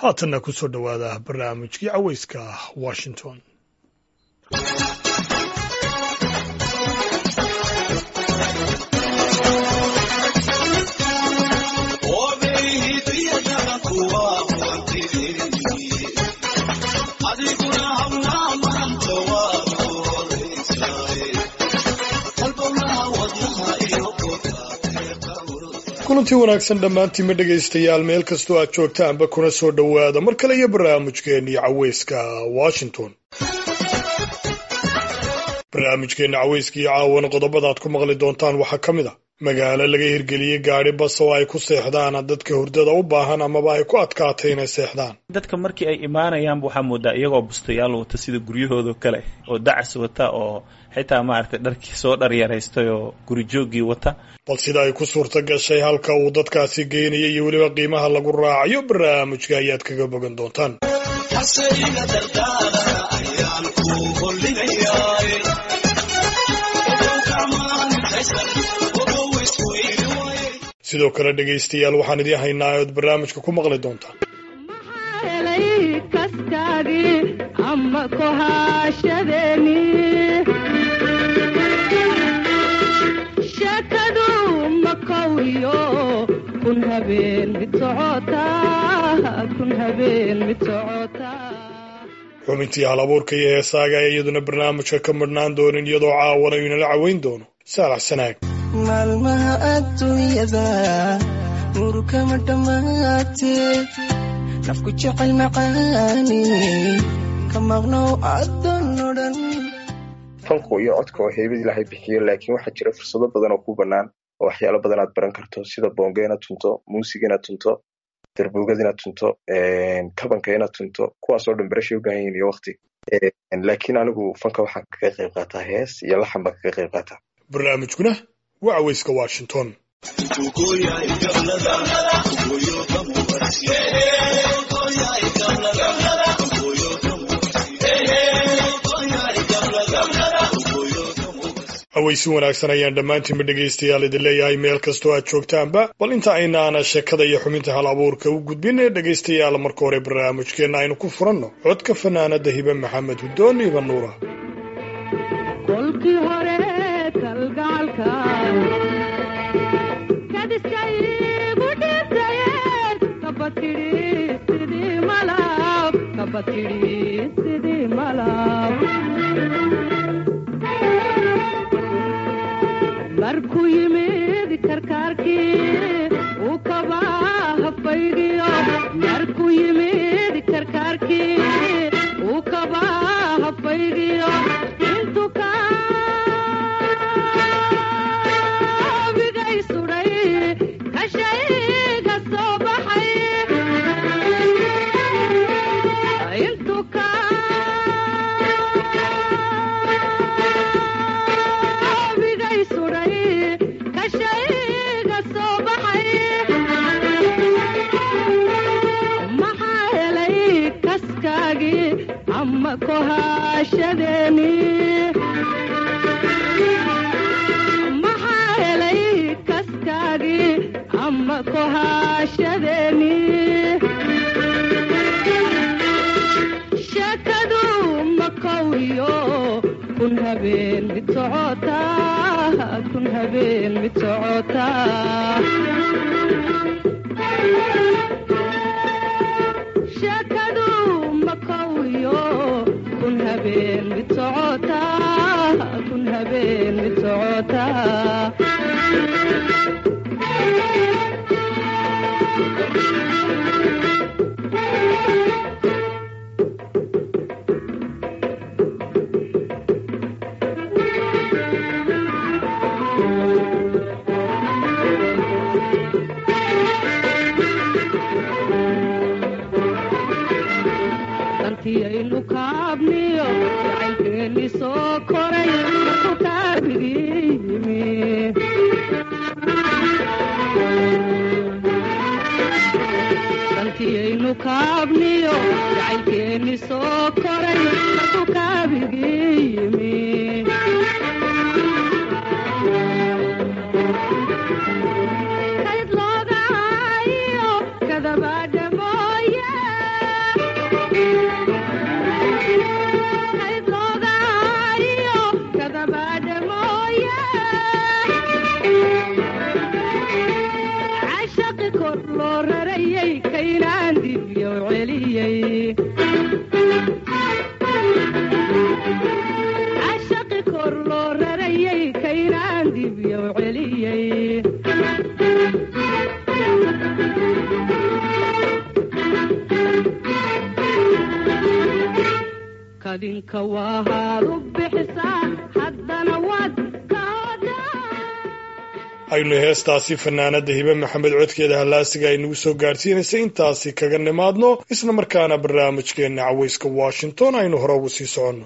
haatanna ku soo dhowaada barnaamijkii caweyska washington kulantii wanaagsan dhammaantiinma dhegaystayaal meel kastoo aad joogtaanba kuna soo dhowaada mar kale iyo barnaamijkeennii caweyska washington barnaamijkeenna caweyska iyo caawana qodobada aad ku maqli doontaan waxaa ka mid a magaalo laga hirgeliyey gaadhi bas oo ay ku seexdaan dadka hurdada u baahan amaba ay ku adkaatay inay seexdaan dadka markii ay imaanayaanba waxaa moodaa iyagoo bustayaal wata sida guryahoodo kale oo dacas wata oo xitaa maaragtay dharkii soo dharyaraystay oo gurijoogii wata bal sida ay ku suurta gashay halka uu dadkaasi geynaya iyo weliba qiimaha lagu raacayo barnaamijka ayaad kaga bogan doontaan sidoo kale dhegaystayaal waxaan idiin haynaa ood barnaamijka ku maqli doontaan xubintii hal abuurka iyo heesaaga ee iyaduna barnaamijka ka madhnaan doonin iyadoo caawana inala caweyn doono saalax sanaag maalmaha adduunyada murukama dhammaatee nafku jecel macaani ka maqnow addoon odhan fanku iyo codka oo heybad ilaahay bixiyo laakiin waxaa jira fursado badan oo ku bannaan oo waxyaalo badan aad baran karto sida boonga inaad tunto muusiga inaad tunto darbuugad inaad tunto kabanka inaad tunto kuwaasoo dhan barashay u baahan yihin iyo wakti laakiin anigu fanka waxaan kaga qayb qaataa hees iyo laxan baan kaga qayb qaataa barnaamijkuna waa caweyska washington aweysi wanaagsan ayaan dhammaantiinba dhegaystayaal idin leeyahay meel kastoo aad joogtaanba bal inta aynaana sheekada iyo xubinta hal abuurka u gudbin ee dhegaystayaal marka hore barnaamijkeenna aynu ku furanno codka fanaanada hibe maxamed hudoon iba nuura markuu yimid karkaarkii uu kabaa hafaydiyo markuu yimid karkaarkii uu kabaa hafaydiyo intu kaabigay sudhay kashayga soo baxay intu kaabigay sudhay kashayga soo baxay maxaa helay kaskaagii ama kohaashadeeni maxaa helay kaskaagii ama kohaashadeeni sheekadu makowiyo kun habeen mid socotaa kun habeen mid socotaa sheekadu makowiyo kun habeen mid socotaa kun habeen mid socotaa antiyaynu kaabniyo jacaylkeeni soo koray markuu kaabigii yimi antiyaynu kaabniyo jacaylkeeni soo koray markuu kaabigii yimi kayd loogahayo kadabadha mooye kayd loogaayo kadabaadha mooye cashaqi kor loo rarayay kaynaan dibyo celiyey cashaqi kor loo rarayay kaynaan dibyo celiyey kadinka waahaad u bixisaa haddana waad kaadaa aynu heestaasi fanaanada hibe maxamed codkeeda hallaasiga ay nagu soo gaadhsiinaysa intaasi kaga nimaadno isla markaana barnaamijkeenna cawayska washington aynu hore ugu sii soconno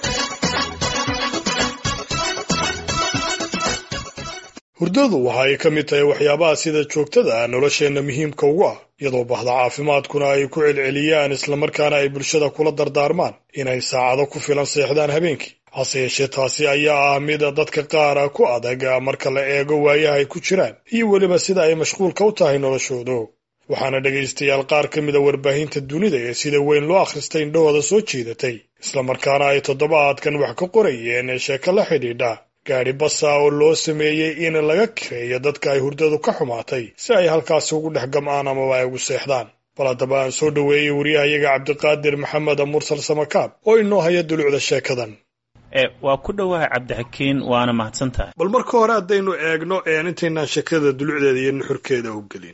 hurdadu waxa ay ka mid tahay waxyaabaha sida joogtada ah nolosheenna muhiimka ugu ah iyadoo bahda caafimaadkuna ay ku celceliyaan islamarkaana ay bulshada kula dardaarmaan inay saacado ku filan seexdaan habeenkii hase yeeshee taasi ayaa ah mida dadka qaara ku adag marka la eego waayaha ay ku jiraan iyo weliba sida ay mashquulka u tahay noloshoodu waxaana dhegaystayaal qaar ka mida warbaahinta dunida ee sida weyn loo akhristay indhahooda soo jiidatay islamarkaana ay toddobaadkan wax ka qorayeen ee sheeko la xidhiidha gaadhi basa oo loo sameeyey in laga kireeyo dadka ay hurdadu ka xumaatay si ay halkaasi ugu dhex gam'aan amaba ay ugu seexdaan bal haddaba aan soo dhoweeyey wariyahayaga cabdiqaadir maxamed mursal samakaab oo inoo haya dulucda sheekadan e waa ku dhowahay cabdixakiin waana mahadsan tahay bal marka hore haddaynu eegno intaynaan sheekada dulucdeeda iyo nuxurkeeda u gelin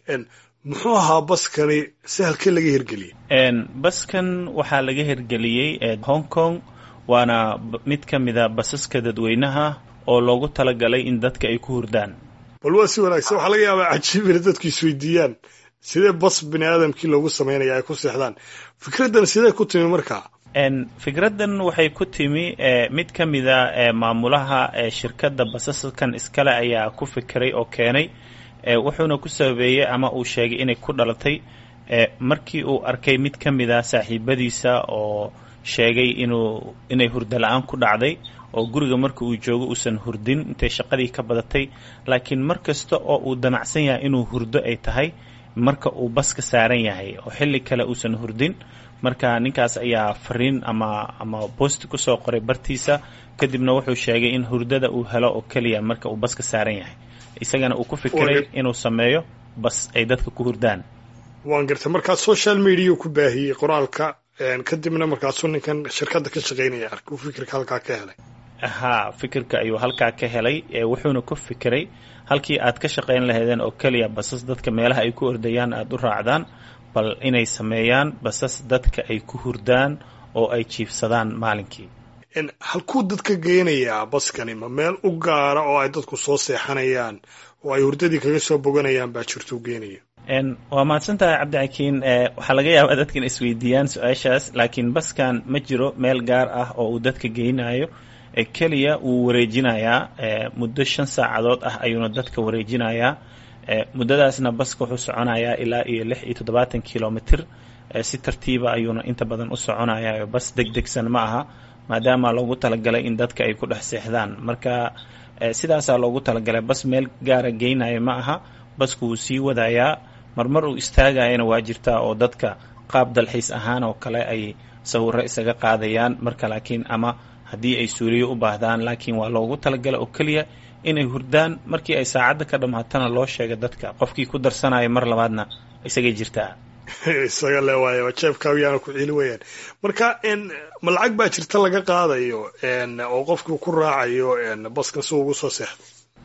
muxuu ahaa baskani si halkee laga hirgeliyey baskan waxaa laga hirgeliyey hong kong waana mid ka mida basaska dadweynaha oo loogu talagalay in dadka ay ku hurdaan bal waa si wanaagsan waxaa laga yaabaa cajiib inay dadku isweydiiyaan sidee bas bini aadamkii loogu samaynaya ay ku seexdaan fikraddan sidee ku timi markaa fikraddan waxay ku timi mid ka mida maamulaha shirkadda basaskan iskale ayaa ku fikiray oo keenay wuxuuna ku sababeeyey ama uu sheegay inay ku dhalatay markii uu arkay mid ka mida saaxiibadiisa oo sheegay inuu inay hurdo la-aan ku dhacday oo guriga marka uu joogo uusan hurdin intay shaqadii ka badatay laakiin mar kasta oo uu damacsan yahay inuu hurdo ay tahay marka uu baska saaran yahay oo xilli kale uusan hurdin marka ninkaas ayaa fariin ama ama boosti kusoo qoray bartiisa kadibna wuxuu sheegay in hurdada uu helo oo keliya marka uu baska saaran yahay isagana uu ku fikiray inuu sameeyo bas ay dadka ku hurdaan waan gartay markaa social media ku baahiyey qoraalka kadibna markaasuu ninkan shirkadda ka shaqaynaya arkay uu fikirka halkaa ka helay haa fikirka ayuu halkaa ka helay wuxuuna ku fikiray halkii aad ka shaqayn lahaydeen oo keliya basas dadka meelaha ay ku ordayaan aada u raacdaan bal inay sameeyaan basas dadka ay ku hurdaan oo ay jiifsadaan maalinkii halkuu dadka geynayaa baskani ma meel u gaara oo ay dadku soo seexanayaan oo ay hurdadii kaga soo boganayaan baa jirtuu geenaya waa mahadsan tahay cabdixakiin waxaa laga yaabaa dadka in isweydiiyaan su-aashaas laakiin baskan ma jiro meel gaar ah oo uu dadka geynayo keliya wuu wareejinayaa muddo shan saacadood ah ayuuna dadka wareejinayaa muddadaasna baska wuxuu soconayaa ilaa iyo lix iyo toddobaatan kilomitr si tartiiba ayuuna inta badan u soconayaa bas deg degsan ma aha maadaama loogu talagalay in dadka ay ku dhex seexdaan marka sidaasaa loogu talagalay bas meel gaara geynayo ma aha basku wuu sii wadayaa marmar uu istaagayana waa jirtaa oo dadka qaab dalxiis ahaan oo kale ay sawiro isaga qaadayaan marka laakiin ama haddii ay suuliyo u baahdaan laakiin waa loogu talagala oo keliya inay hurdaan markii ay saacadda ka dhammaatana loo sheega dadka qofkii ku darsanaya mar labaadna isagay jirtaa isaga le waay jeebkaayaana ku celi wayaan marka ma lacag baa jirta laga qaadayo oo qofkii ku raacayo baskan si ugu soo seexdo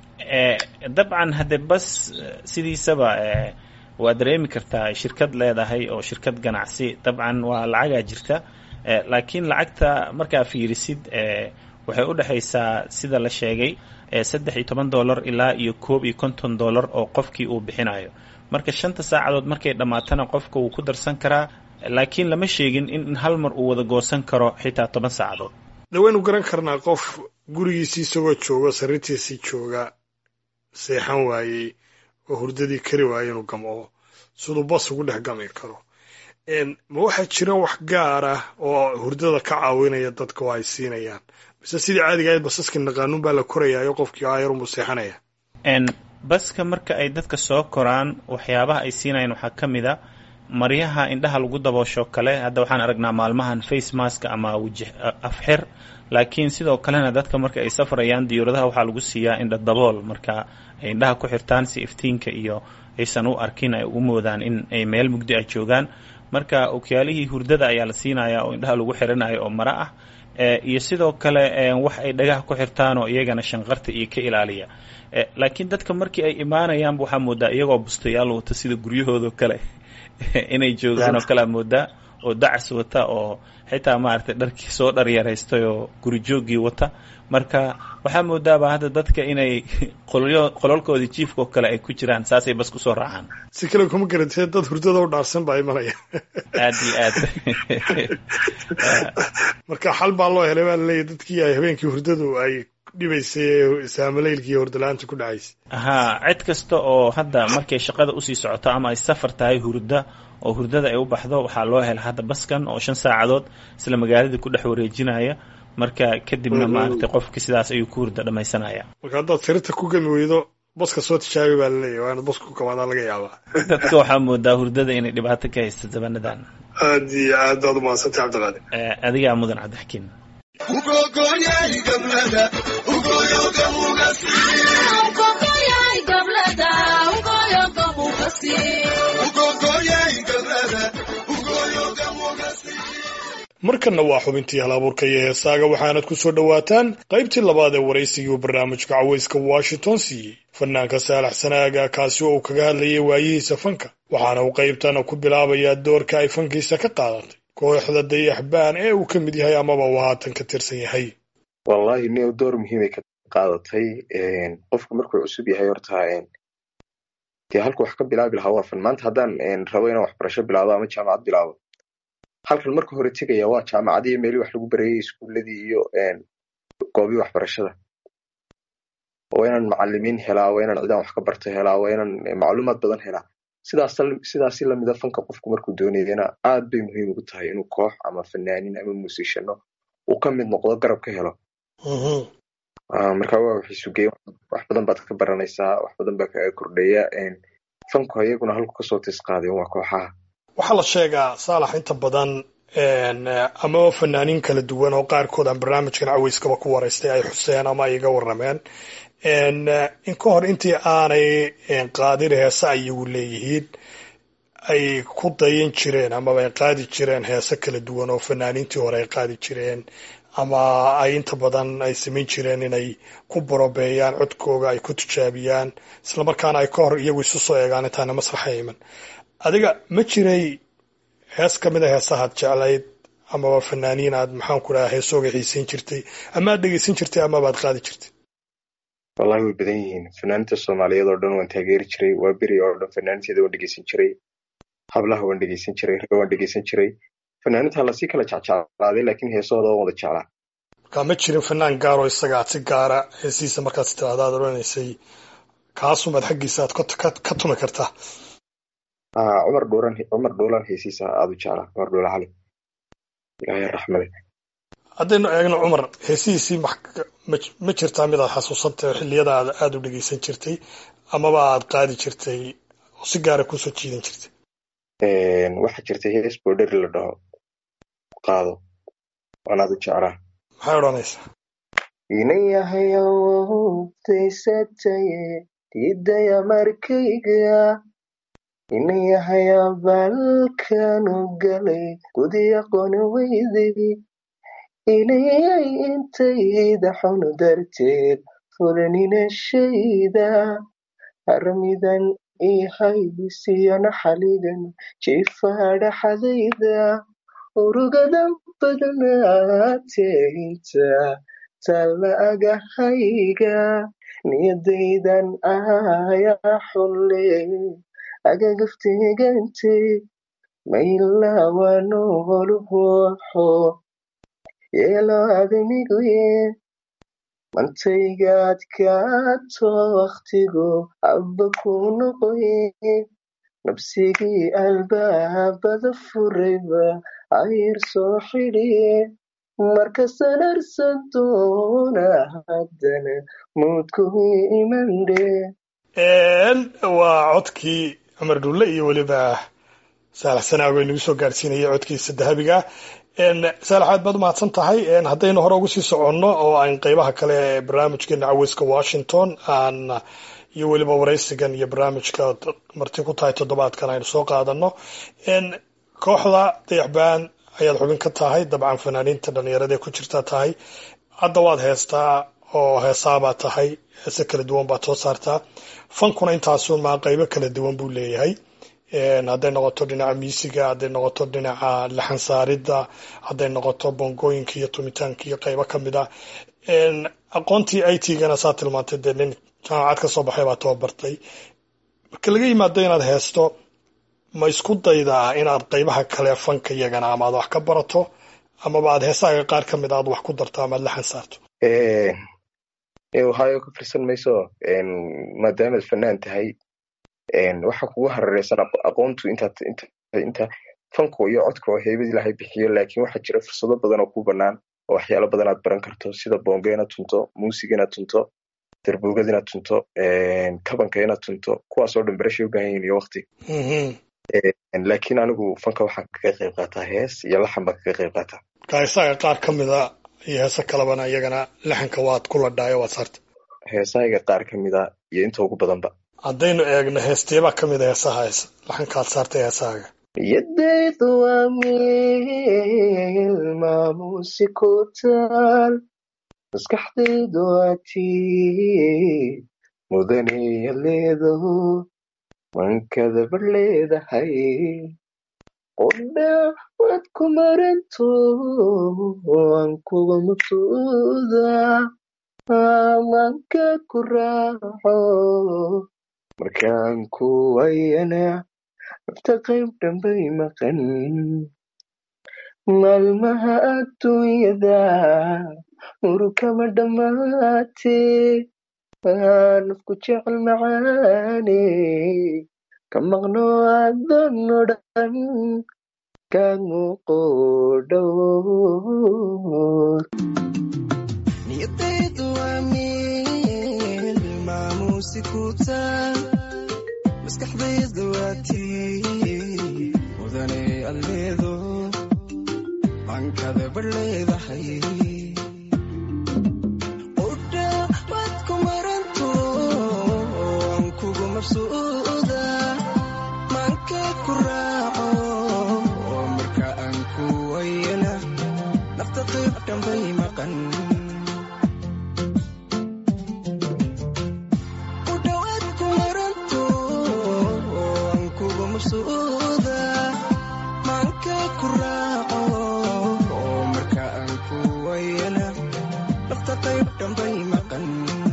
dabcan haddee bas sidiisaba waa dareemi kartaa shirkad leedahay oo shirkad ganacsi dabcan waa lacagaa jirta laakiin lacagta markaa fiirisid waxay u dhexaysaa sida la sheegay saddex iyo toban dollar ilaa iyo koob iyo konton dollar oo qofkii uu bixinayo marka shanta saacadood markay dhammaatana qofka wuu ku darsan karaa laakiin lama sheegin in hal mar uu wada goosan karo xitaa toban saacadood de waynu garan karnaa qof gurigiisii isagoo jooga sariirtiisii jooga seexan waayey oo hurdadii kari waayey inuu gamco siduu bas ugu dhex gami karo ma waxaa jira wax gaar ah oo hurdada ka caawinaya dadka oo ay siinayaan mise sidii caadiga ahayd basaska naqaanuun baa la korayaayo qofkii aayarunbuu seexanaya baska marka ay dadka soo koraan waxyaabaha ay siinayaan waxaa ka mid a maryaha indhaha lagu daboosho kale hadda waxaan aragnaa maalmahan face mask ama wiji afxir laakiin sidoo kalena dadka marka ay safrayaan diyuuradaha waxaa lagu siiyaa indha dabool marka ay indhaha ku xirtaan si iftiinka iyo aysan u arkin ay ugu moodaan in ay meel mugdi ah joogaan marka okyaalihii hurdada ayaa la siinaya oo indhaha lagu xiranayo oo maro ah iyo sidoo kale wax ay dhagaha ku xirtaan oo iyagana shanqarta iyo ka ilaaliya laakiin dadka markii ay imaanayaanba waxaa moodaa iyagoo bustayaal wata sida guryahoodo kale inay joogaan oo kalea moodaa oo dacas wata oo xitaa maaragtay dharkii soo dharyaraystay oo gurijoogii wata marka waxaa moodaaba hadda dadka inay qolyo qololkoodii jiifka oo kale ay ku jiraan saasay bas kusoo raacaan si kale kuma garantee dad hurdada u dhaarsan baa imanaya aad iyo aad marka xal baa loo helay baa laleeyahy dadkii ay habeenkii hurdadu ay dhibaysay ee saamalaylkii hordalaanta ku dhacaysay haa cid kasta oo hadda markay shaqada usii socoto ama ay safar tahay hurda oo hurdada ay u baxdo waxaa loo hela hadda baskan oo shan saacadood isla magaaladii ku dhex wareejinaya marka kadibna maaragtay qofki sidaas ayuu ku hurda dhamaysanaya marka haddaad sirita ku gami weydo baska soo tijaabi baa laleeyahy waa inaad baska ku kamaadaa laga yaabaa dadka waxaa moodaa hurdada inay dhibaato ka haysta zabanadan aad iyo aad baad umahadsantay cabdiqaadir adigaa mudan cabdixakiin markanna waa xubintii hal abuurka iyo heesaaga waxaanad ku soo dhowaataan qaybtii labaad ee waraysigii uu barnaamijka cawayska washington siiyey fanaanka saalax sanaaga kaasi oo uu kaga hadlayay waayihiisa fanka waxaana uu qaybtana ku bilaabayaa doorka ay fankiisa ka qaadatay kooxda dayaxbaan ee uu ka mid yahay amaba uu haatan ka tirsan yahay wallahi nio door muhiimay ka qaadatay qofku markuu cusub yahay horta dee halku wax ka bilaabi lahaa waa fan maanta haddaan rabo inaan waxbarasho bilaabo ama jaamacad bilaabo halkan marka hore tegaya waa jaamacadii meelii wax lagu barayay iskuuladii iyo goobii waxbarashada waa inaan macalimiin helaa waa inaan cidaan wax ka barto helaa waa inaan macluumaad badan helaa sidaas sidaasi lamida fanka qofku markuu doonayana aad bay muhiim ugu tahay inuu koox ama fanaanin ama muusishano uu ka mid noqdo garab ka helo marka waa waxisugeya wax badan baad ka baranaysaa wax badan baa kaga kordhaya fanku iyaguna halku kasoo tis qaadeen waa kooxaha waxaa la sheegaa saalax inta badan amaba fanaaniin kala duwan oo qaarkood aan barnaamijkan caweyskaba ku waraystay ay xuseen ama ay iga warrameen in ka hor intii aanay qaadin heese ayagu leeyihiin ay ku dayan jireen amaba ay qaadi jireen heese kala duwan oo fanaaniintii hore ay qaadi jireen ama ay inta badan ay samayn jireen inay ku borobeeyaan codkooga ay ku tijaabiyaan islamarkaana ay ka hor iyagu isu soo eegaan intaana masraxa iman adiga ma jiray hees ka mid a heesahaad jeclayd amaba fanaaniin aad maxaan ku dhaha heesooga xiisayn jirtay ama aad dhegeysan jirtay amabaad qaadi jirtay wallahi way badan yihiin fanaaniinta soomaaliyeed oo dhan waan taageeri jiray waa beri oo dhan fanaaniinteeda waan dhegeysan jiray hablaha waan dhegeysan jiray ragga waan dhegeysan jiray fanaaniinta lasii kala jecjeclaaday laakiin heesahooda waan wada jeclaa markaa ma jirin fanaan gaaroo isaga aad si gaara heesihiisa markaas tiraahda aad odhanaysay kaasumaad xaggiisa aad ka tumi kartaa cumar dhuuran cumar dhuulan heesiisa aada u jeclaa cumar dhuula cali ilaahay raxmade haddaynu eegno cumar heesihiisii ma jirtaa mid aad xasuusantay xilliyada aad aada u dhegeysan jirtay amaba aad qaadi jirtay oo si gaara kusoo jiidan jirtay waxaa jirtay hees boodheri la dhaho qaado waan aada u jeclaa maxay odhanaysaa inayahayawodaysataye diidaya markayga inayahaya balkanu galay gudi aqoon weyday inayay intayda xun darteed fulaninashayda harmidan ihaysiyo naxaligan jifaadhaxadayda urugadan badnaateynta talla agahayga niyadaydan ayaa xulle agagaftegante maylawanooluhoxo yeelo admiguye mantaygaad kaato waktigu abba ku noqoye nabsigii albaabada furayba ayr soo xidhiye markasan arsan doona haddana muudkuhi imandhe waa codkii cumar dhulle iyo weliba saalax sanaago inagu soo gaadhsiinaya codkiisa dahabiga ah saalax aad baad umahadsan tahay haddaynu hore ugu sii soconno oo aan qeybaha kale ee barnaamijkeena caweyska washington aan iyo weliba waraysigan iyo barnaamijka marti ku tahay toddobaadkan aynu soo qaadano kooxda dayaxbaan ayaad xubin ka tahay dabcan fanaaniinta dhalinyarada ee ku jirta tahay hadda waad heestaa oo heesaabaad tahay heese kala duwan baad soo saartaa fankuna intaasun maa qeybo kala duwan buu leeyahay hadday noqoto dhinaca miisiga hadday noqoto dhinaca laxan saaridda hadday noqoto bongooyinka iyo tumitaanka iyo qeybo kamid a aqoontii i t gana saa tilmaantay dee nin jaamacad ka soo baxay baa tababartay marka laga yimaado inaad heesto ma isku daydaa inaad qeybaha kale fanka iyagana ama aad wax ka barato amaba aad heesaaga qaar ka mid aad wax ku darto ama ad laxan saarto ohio ka firsan mayso maadaamaad fanaan tahay waxa kugu harareysan aqoontu inta fanku iyo codka oo heybad ilaahay bixiyo laakiin waxaa jira fursado badan oo ku banaan oo waxyaalo badan aad baran karto sida bonga inaad tunto muusiga inaad tunto darbuugad inaad tunto kabanka inaad tunto kuwaasoo dhan barashay u baahan yihin iyo wakti laakiin anigu fanka waxaan kaga qayb qaataa hees iyo laxan baan kaga qayb qaataa marka heesaaga qaar ka mida iyo heese kalebana iyagana laxanka waad ku ladhaayo waad saarta heesahayga qaar ka mida iyo inta ugu badanba haddaynu eegno heesteebaa ka mid a heesaha hees laxankaad saartay heesahaaga yadaydu waa meel maamuusi ku taal maskaxdaydu waa tii mudanaya leedaho mankadaba leedahay qodha waad ku maranto aan kuga maqsuuda amanka ku raaco markaan ku wayana nafta qayb dhambay maqan maalmaha adduunyada urukama dhammaate nafku jecel macaane ka maqno adan o dhan kamuuqo dhowr niyadaydu waa meel maamuusi ku taal maskaxdaydu waa tii mudane alleedo mankada bar leedahay qudha waad ku maranto aan kugu mabsuuda manka ku raaco oo marka aan ku wayana nafta qayb dhambay maqan udhawaad ku maranto aan kugu mabsuuda manka ku raaco oo marka aan ku wayana nafta qayb dhambay maqan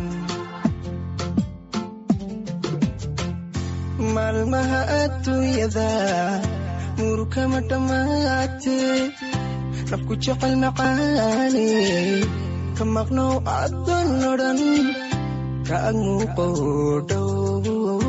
maalmaha adduunyada murukama dhammaate nafku jecel macaane ka maqnow addan o dhan ka ag muuqo dhow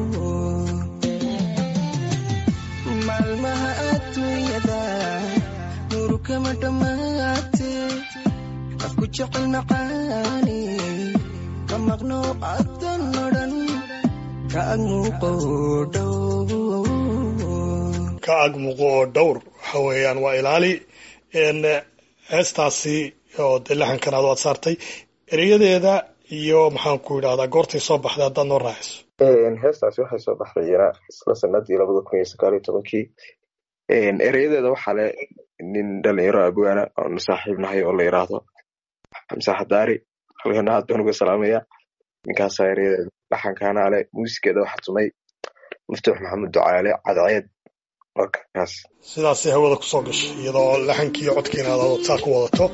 maalmaha adduunyada murukama dhammaate nafku jecel macaane ka maqnow addan o dhan ka ag muuqo dhow ka ag muuqo oo dhowr waxa weeyaan waa ilaali heestaasi oo dee laxankan aad waad saartay ereyadeeda iyo maxaan ku yidhahdaa goortay soo baxday haddaad noo raaciso heestaasi waxay soo baxday iyana isla sanadii labada kun iyo sagaal iyo tobankii ereyadeeda waxaa le nin dhalinyaro abwaana oonu saaxiib nahay oo la yiraahdo xamse xadaari halkana aad baan uga salaamaya ninkaasaa ereyadeeda laxankaana ale muusigeeda waxaa tumay muftuux maxamed ducaale cadceed waa kaas sidaasay hawada kusoo gashay iyadoo laxankii iyo codkiina aad saa ku wadato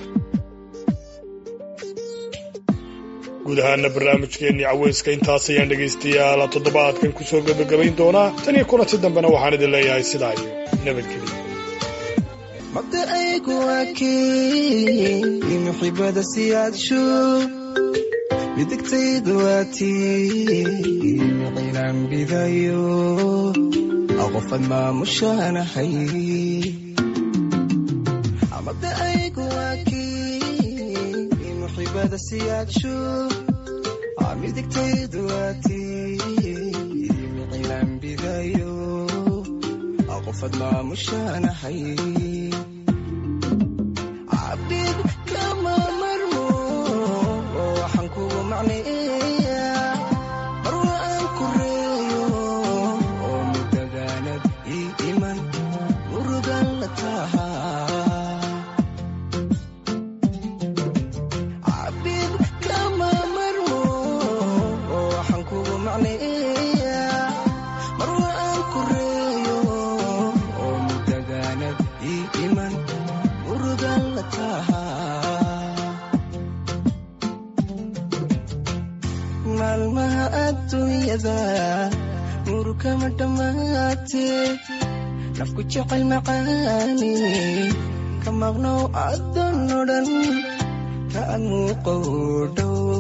guud ahaana barnaamijkeennii caweyska intaas ayaan dhegaystayaal toddobaadkan kusoo gebagabayn doonaa tan iyo kulanti dambena waxaan idin leeyahay sidaa iyo nabadgelya mabda'aygu waa kii muxibada siyaadsho midigtaydu waa tii micilaan bidayo qofad maamushaanahay mabda'aygu waa kii muxibada siyaadsho midigtaydu waa tii micilaan bidayo qofad maamushanahay cabid kama marmo waxaan kugu macneeyaa marwa aan ku reeyo oo mudadaanad ii iman murugan la tahaa cabid kama marmo waxaan kugu macneeyaa marwa aan ku reeyo oo mudadaanad ii iman murugan la tahaa maalmaha adduunyada murukama dhammaatee nafku jecel macaani ka maqnow addoon odhan ka ag muuqow dhow